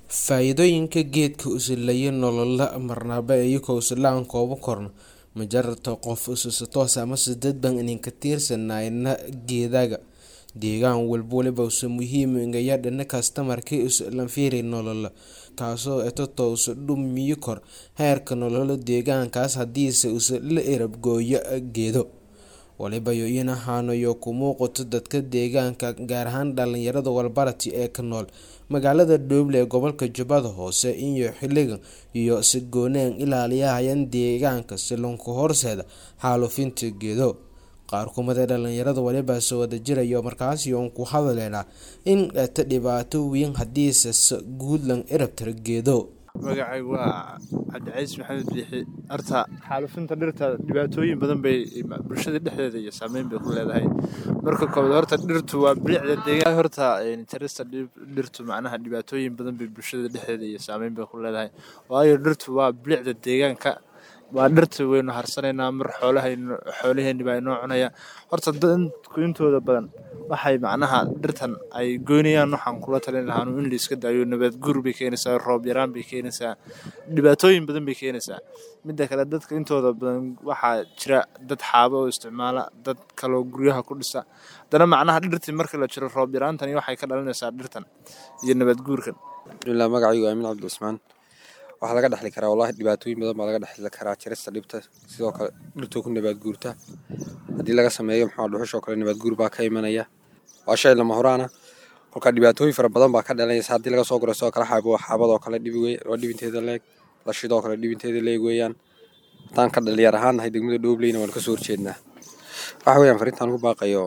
Faa'iidooyinka geedka usilaya nolola marnaba iyagoo usilaan koobo korna ma jarata qof ususa toos amase dad baan idinka tiirsanayna geedaga deegaan walbo waliba usa muhiim ingaya dhana kastamarkii usa lanfiiri nolola taasoo etoto usa dhumiyo kor heerka nolola deegaankaas hadiise usa la erab gooyo geedo waliba yo inahaanayo ku muuqato dadka deegaanka gaar ahaan dhalinyarada walbarati ee ka nool magaalada Dhoble ee gobolka Jubbada Hoose iyo xiligan iyo si goonaan ilaaliyahayaan deegaanka si lonku horseeda xaalufinta geedo qaar kumada dhalinyarada waliba soo wada jirayo markaasi oon ku hadaleynaa in ta dhibaato weyn hadiise guud lan erabtira geedo magacaygu waa cabdicaiis maxamed biixi horta xaalufinta dhirta dhibaatooyin badan bay bulshada dhexdeeda iyo saameyn bay ku leedahay marka koobaad horta dhirtu waa bilicda deegaan horta jarista dhirtu macnaha dhibaatooyin badan bay bulshada dhexdeeda iyo saameyn bay ku leedahay waayo dhirtu waa bilicda deegaanka waa dhirta waynu harsanaynaa mar xoolahaynu xoolaheeni baa inoo cunaya horta dadku intooda badan waxay macnaha dhirtan ay goynayaan waxaan kula talin lahaanu in la iska daayo nabaad guur bay keenaysaa roob yaraan bay keenaysaa dhibaatooyin badan bay keenaysaa midda kale dadka intooda badan waxaa jira dad xaabo oo isticmaala dad kaloo guryaha ku dhisa haddana macnaha dhirtii marka la jiro roob yaraantani waxay ka dhalinaysaa dhirtan iyo nabaad guurkan alxamdulilah magacaygu aamin cabdi cusmaan waxaa laga dhexli karaa wallahi dhibaatooyin badan baa laga dhexli karaa jarista dhibta sidoo kale dhirtoo ku nabaad guurta haddii laga sameeyo maxaa dhuxushoo kale nabaad guur baa ka imanaya waa shay lama horaana kolkaa dhibaatooyin fara badan baa ka dhalanaysa haddii laga soo guro sidoo kale xaabo xaabadoo kale dhibi wey waa dhibinteeda leeg lashidoo kale dhibinteeda leeg weeyaan haddaan ka dhalinyar ahaan nahay degmada dhoobleyna waan kasoo horjeednaa waxa weeyaan fariintaan ku baaqayo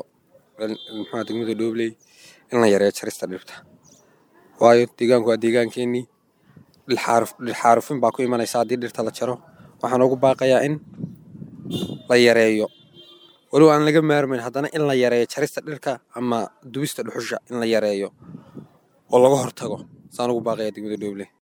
maxaa degmada dhoobley in la yareeyo jarista dhirta waayo deegaanku waa deegaankeenii dhilxaarufin baa ku imanaysa haddii dhirta la jaro waxaan ugu baaqayaa in la yareeyo walow aan laga maarmayn haddana in la yareeyo jarista dhirka ama dubista dhuxusha in la yareeyo oo laga hortago saan ugu baaqaya degmada dhooble